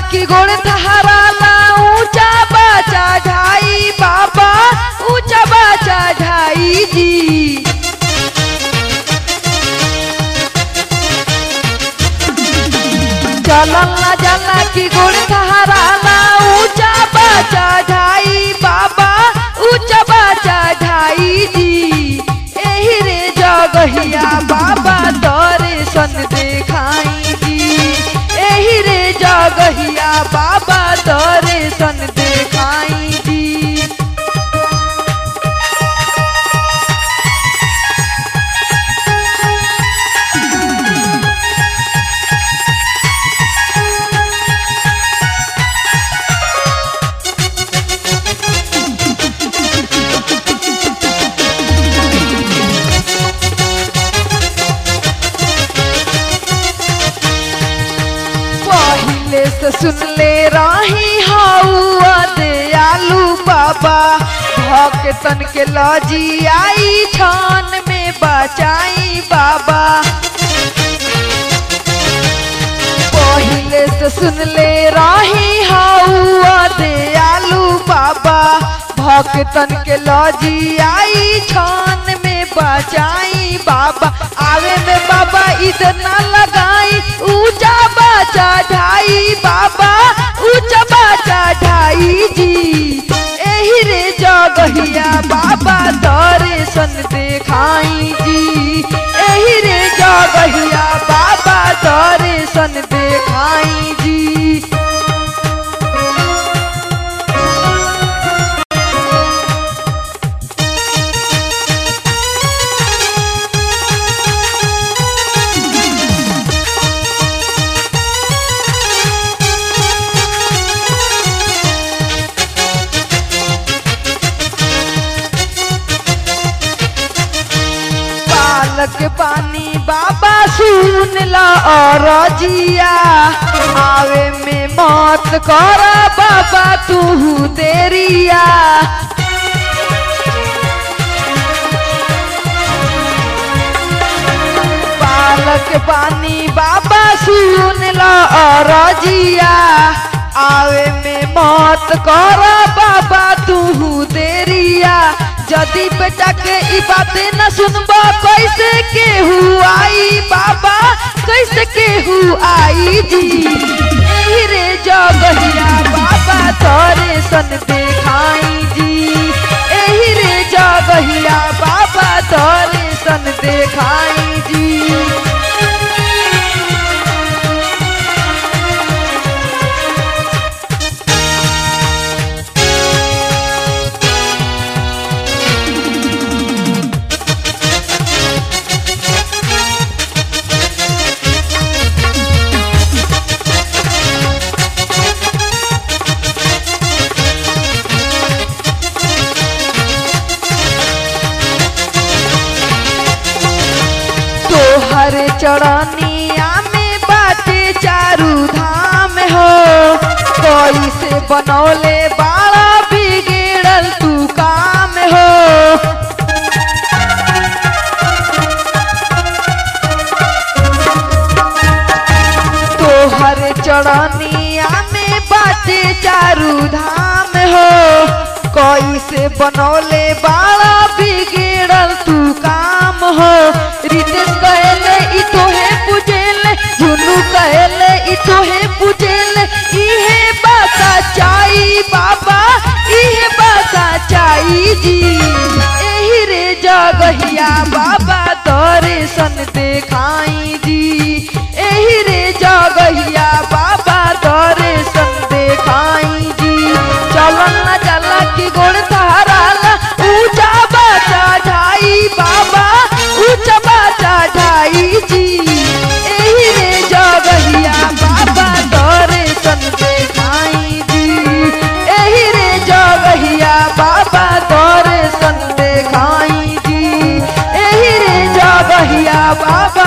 की गोड़ तहराला ऊंचा बाचा ढाई बाबा ऊंचा बाचा ढाई जी चलल ना जाला की गोड़ तहराला ऊंचा बाचा ढाई बाबा ऊंचा बाचा ढाई जी एही रे जगहिया बाबा तोरे सन देखाई जी एही रे जगहिया बाबा तोरे सन देखाई जी पहिले से सुन ले रही हौआ दयालु बाबा भक्तन के लजी आई छान में बचाई बाबा पहिले से सुन ले रही हौआ दयालु बाबा भक्तन के लजी आई छान में बचाई बाबा आवे में बाबा इतना लगाई ऊंचा बाचा ढाई बाबा ऊंचा बाचा ढाई जी एही रे जगहिया बाबा तोरे सन देखाई जी एही रे जगहिया बाबा तोरे सन देखाई जी पालक पानी बाबा सुन ला और जिया आवे में मौत कर बाबा तू देरिया पालक पानी बाबा सुन ला और जिया आवे में मौत कर बाबा तू देरिया जदी बेटा के ई बातें न सुनबा कैसे केहू आई बाबा कैसे केहू आई जी एही रे जगहिया बाबा तोरे सन देखाई जी एही रे जगहिया बाबा तोरे सन देखाई जी तोहर चरनिया में बाटे चारू धाम हो कैसे बनौले बाड़ा बिगड़ल तू काम हो तोहर चरनिया में बाटे चारू धाम हो कैसे बनौले बाड़ा बिगड़ल तू काम हो रितेश कहले ई तोहे पूजेले झुनू कहले ई तोहे पूजेले इहे बासा चाई बाबा इहे बासा चाई जी एही रे जगहिया बाबा तोरे सन देखाई जी एही रे जगहिया बाबा तोरे सन देखाई जी चलन ना चला की गोड़ सहाराला ऊंचा बाचा ढाई बाबा ऊंचा बाचा ढाई जी एही रे जगहिया बाबा तोरे सन देखाई जी एही रे जगहिया बाबा तोरे सन देखाई जी एही रे जगहिया बाबा